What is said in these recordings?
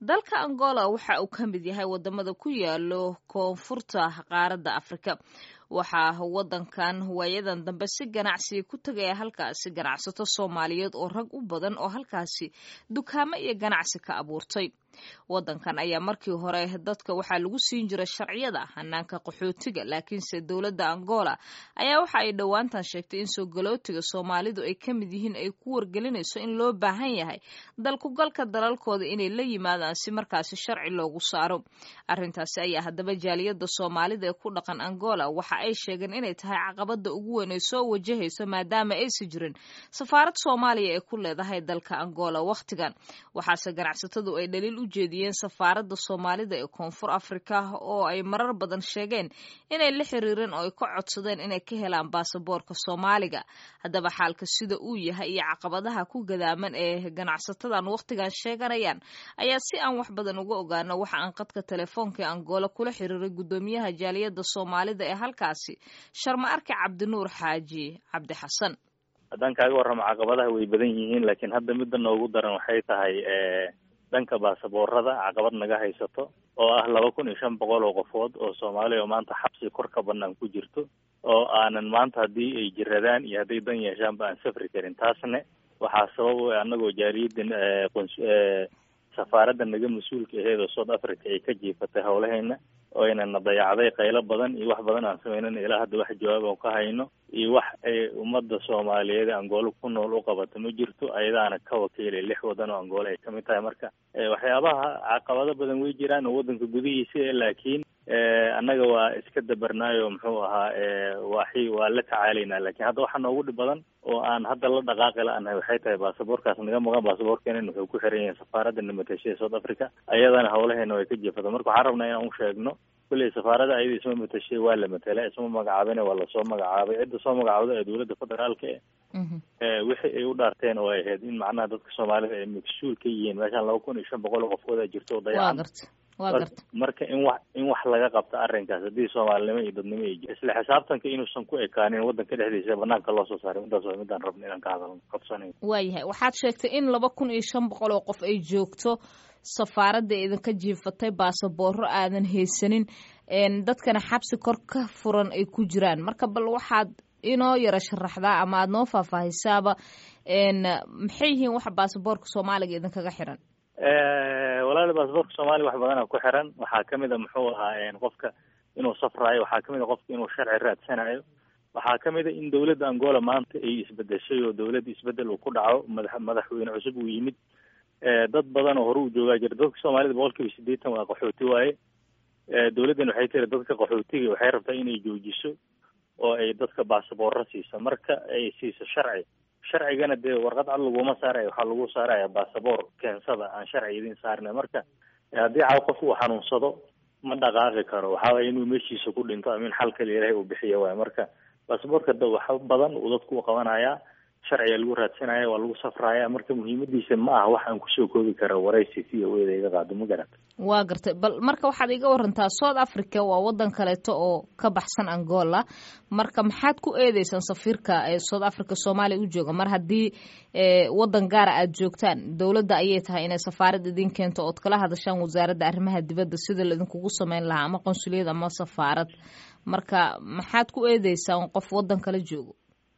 dalka angola waxa uu ka mid yahay wadamada ku yaalo koonfurta qaaradda afrika waxaa wadankan waayadan dambe si ganacsiga ku tegaya halkaasi ganacsato soomaaliyeed oo rag u badan oo halkaasi dukaamo iyo ganacsi ka abuurtay wadankan ayaa markii hore dadka waxaa lagu siin jiray sharciyada hanaanka qaxootiga laakiinse dowladda angola ayaa waxa ay dhowaantan sheegtay in soo galootiga soomaalidu ay ka mid yihiin ay ku wargelinayso in loo baahan yahay dalkugalka dalalkooda inay la yimaadaan si markaasi sharci loogu saaro arrintaasi ayaa haddaba jaaliyadda soomaalida ee ku dhaqan angola waxa ay sheegeen inay tahay caqabada ugu weyn ay soo wajahayso maadaama aysi jirin safaarad soomaaliya ee ku leedahay dalka angola wakhtigan waxaase ganacsatadu ay dhaliil u jeediyeen safaaradda soomaalida ee koonfur afrika oo ay marar badan sheegeen inay la xiriireen oo ay ka codsadeen inay ka helaan baasaboorka soomaaliga haddaba xaalka sida uu yahay iyo caqabadaha ku gadaaman ee ganacsatadan wakhtigan sheeganayaan ayaa si aan wax badan uga ogaano waxa aan qadka telefoonka ee angola kula xiriiray guddoomiyaha jaaliyadda soomaalida ee halkaasi sharma arki cabdinuur xaaji cabdi xasan haddaan kaaga warramo caqabadaha way badan yihiin laakiin hadda midda noogu daran waxay tahay dhanka baasaboorada caqabad naga haysato oo ah laba kun iyo shan boqol oo qofood oo soomaaliya oo maanta xabsi kor ka banaan ku jirto oo aanan maanta haddii ay jiradaan iyo hadday dan yeeshaanba aan safri karin taasne waxaa sabab u anagoo jaaliyadda safaaradda naga mas-uulka aheed oo south africa ay ka jiifatay howlaheena oo aynana dayacday qaylo badan iyo wax badan aan samaynan ilaa hadda wax jawaab aan ka hayno iyo wax ay ummadda soomaaliyeed ee angoolo ku nool u qabato ma jirto ayadaana ka wakiilay lix wadan oo angoolo ay kamid tahay marka waxyaabaha caqabado badan way jiraan oo waddanka gudihiisa laakiin annaga waa iska dabarnaayo muxuu ahaa waxi waa la tacaalaynaa lakin hadda waxaa noogu dhib badan oo aan hadda la dhaqaaqi la-anahay waxay tahay baasaboorkaas naga maqan baasaboorkeena wuxuu ku xiran yahay safaaradda namatasha ee south africa ayadana howlaheena way ka jeefata marka waxaan rabnaa inaan u sheegno kulley safaaradda ayada isma matashay waa la matela isma magacaabina waa lasoo magacaabay cidda soo magacaabda ee dowladda federaalka e wixii ay u dhaarteen oo ay ahayd in macnaha dadka soomaalida ay mas-uul ka yihiin meeshaan laba kun iyo shan boqol oo qofkooda jirto oo dayacan marka in wax in wax laga qabto arrinkaas haddii soomaalinimo iyo dadnimo ay jir isla xisaabtanka inuusan ku ekaanin waddanka dhexdiisa banaanka loo soo saaray midaas waa midaan rabna inaan ka hadalno qabsanayn waayahay waxaad sheegtay in laba kun iyo shan boqol oo qof ay joogto safaaradda idinka jiifatay baasabooro aadan haysanin dadkana xabsi kor ka furan ay ku jiraan marka bal waxaad inoo yara sharaxdaa ama aada noo faahfaahisaaba maxay yihiin waxa baasaboorka soomaaliga idinkaga xiran walaali baasaboorka soomaaliya wax badana ku xiran waxaa kamid a muxuu ahaa qofka inuu safraayo waxaa kamid a qofka inuu sharci raadsanayo waxaa kamid a in dowladda angola maanta ay isbedeshay oo dowladda isbedel uu ku dhaco madax madaxweyne cusub uu yimid dad badan oo hore u joogaa jira dadka soomaalida boqol kiiba sideetan waa qaxooti waaye dowladdan waxay tiri dadka qaxootiga waxay rabtaa inay joojiso oo ay dadka baasaboorro siiso marka ay siiso sharci sharcigana dee warqad cad laguma saaraya waxaa lagu saaraya baasaboor keensada aan sharci idin saarna marka haddii caaw qof uu xanuunsado ma dhaqaaqi karo waxaa waaya inuu meeshiisa ku dhinto amin xal kale ilaahay uu bixiya waay marka baasaboorka da wax badan uu dadku u qabanayaa sharciga lagu raadsanaya waa lagu safraya marka muhiimadiisa ma aha wax aan kusoo koobi kara waraysi si aweyda iga qaado ma garata waa gartay bal marka waxaad iga warantaa south africa waa wadan kaleeto oo ka baxsan angola marka maxaad ku eedeysaan safiirka ee south africa soomaaliya u jooga mar haddii wadan gaara aad joogtaan dowladda ayay tahay inay safaarad idin keento ood kala hadashaan wasaaradda arrimaha dibadda sida laidinkugu sameyn lahaa ama qonsuliyad ama safaarad marka maxaad ku eedeysaan qof wadan kala joogo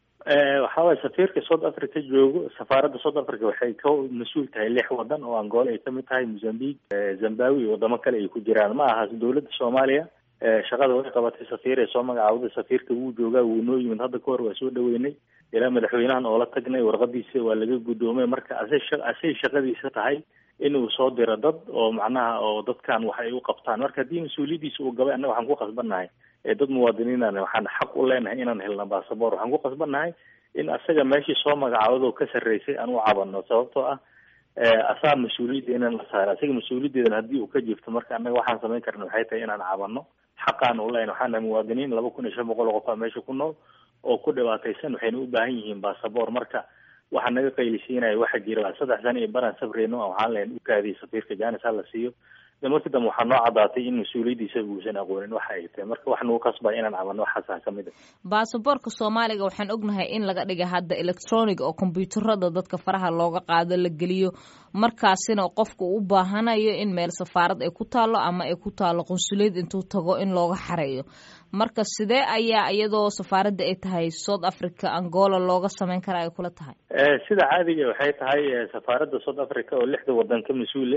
waxa waye safiirka south africa joogo safaaradda south africa waxay ka mas-uul tahay lix wadan oo angola ay kamid tahay mozambique zimbabwe iyo wadamo kale ay ku jiraan ma aha dowladda soomaaliya shaqada way qabatay safiir ee soo magacaawday safiirka wuu joogaa wuu noo yimid hadda kahor waa soo dhaweynay ilaa madaxweynahan oola tagnay warqadiisa waa laga guddoomay marka asay asay shaqadiisa tahay inuu soo diro dad oo macnaha oo dadkan wax ay u qabtaan marka haddii mas-uuliyadiisa uu gabay annaga waxaan ku qasbannahay dad muwaadiniinana waxaan xaq u leenahay inaan helna baasaboor waxaan ku qasbannahay in asaga meeshii soo magacaawado ka sarreysay aan u cabano sababtoo ah asaa mas-uuliyadda inaan la saaro asaga mas-uuliyaddeedan haddii uu ka jiifto marka annaga waxaan samayn karna waxay tahay inaan cabano xaqaan u leenahay waxaan nahay muwaadiniin laba kun iyo shan boqol oo qof aa meesha ku nool oo ku dhibaataysan waxayna u baahan yihiin baasaboor marka waxaa naga qaylisiinaya waxa jira saddex sana iyo baraan safreyno waxaan leen u kaadiyay safiirka janis ha la siiyo de markii dambe waxaa noo caddaatay in mas-uuliyaddiisaba uusan aqoonin waxa ay tahay marka wax nagu kasbaya inaan camalno waxaasaa ka mid a baasaboorka soomaaliga waxaan ognahay in laga dhigay hadda electronic oo kombyuutarada dadka faraha looga qaado la geliyo markaasina qofka u baahanayo in meel safaarad ay ku taallo ama ay ku taallo qunsuliyad intuu tago in looga xareeyo marka sidee ayaa iyadoo safaaradda ay tahay south africa angola looga sameyn karaa ay kula tahay sida caadiga waxay tahay safaaradda south africa oo lixda wadan ka mas-uule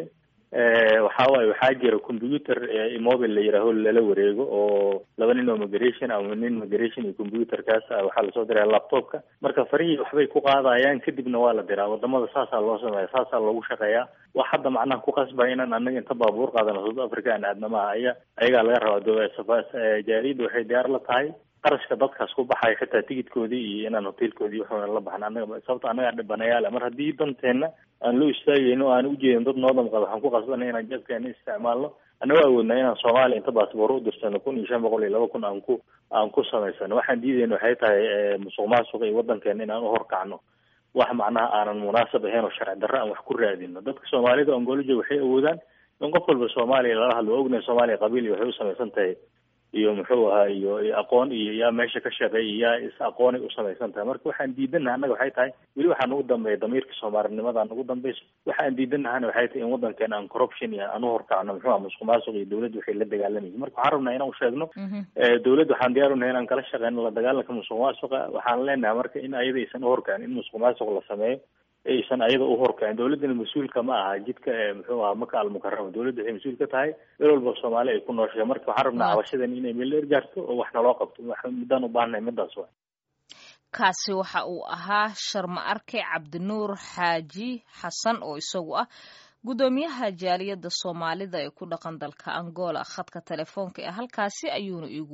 waxa waaye waxaa jira computer mobile la yihaaho lala wareego oo laba nin oo migration ama nin migration iyo computerkaas waxaa lasoo diraya laptopka marka farihii waxbay ku qaadayaan kadibna waa la diraa wadamada saasaa loo sameeya saasaa loogu shaqeeyaa wax hadda macnaha ku qasbaya inaan anaga inta baabuur qaadano south africa aan aadna maaha aya ayagaa laga rabaa jaariyadda waxay diyaar la tahay qarashka dadkaas ku baxaya xitaa tigidkoodii iyo inaan hotelkoodii waxuna la baxna anaga sababta annagaa dhibanayaala mar haddii danteenna aan loo istaagayno o aan ujeedin dad noo damqada waxaan ku qasbanay inaan jeebkeena isticmaalno annago awoodnaa inaan soomaaliya inta baasboor u dirsano kun iyo shan boqol iyo laba kun aan ku aan ku samaysano waxaan diidayna waxay tahay musuq maasuq iyo wadankeena inaan uhorkacno wax macnaha aanan munaasab ahayn oo sharci darro aan wax ku raadino dadka soomaalida ongoloja waxay awoodaan in qof walba soomaaliya lala hadlo waa ognahay soomaaliya qabiil iyo waxay usamaysan tahay iyo muxuu ahaa iyo aqoon iyo yaa meesha ka shaqeey yaa is aqoonay usamaysan tahay marka waxaan diidanaha annaga waxay tahay weli waxaa nagu dambeeya damiirka soomaalinimada nagu dambeyso waxaan diidanahana waxay tahay in wadankeena aan corruption iyo aan uhorkacno muxuu aha musuq maasuq iyo dawladda waxay la dagaalamaysa marka waxaan rabnaa inaan usheegno dawladda waxaan diyaar unahay inaan kala shaqeyno la dagaalanka musuq maasuqa waxaan leenahay marka in ayada aysan uhorkacin in musuq maasuq la sameeyo aysan ayada uhorkacin dawladdana mas-uulka ma aha jidka muxuu aha maka almukarama dawladda waxay mas-uul ka tahay meel walba soomaali ay ku nooshahay marka waxaan rabnaa cabashadan inay meel dheer gaarto oo wax naloo qabto muddaan u baahannahay midaas wa kaasi waxa uu ahaa sharma arke cabdinuur xaaji xasan oo isagu ah guddoomiyaha jaaliyadda soomaalida ee ku dhaqan dalka angola khadka telefoonka ee halkaasi ayuuna iigu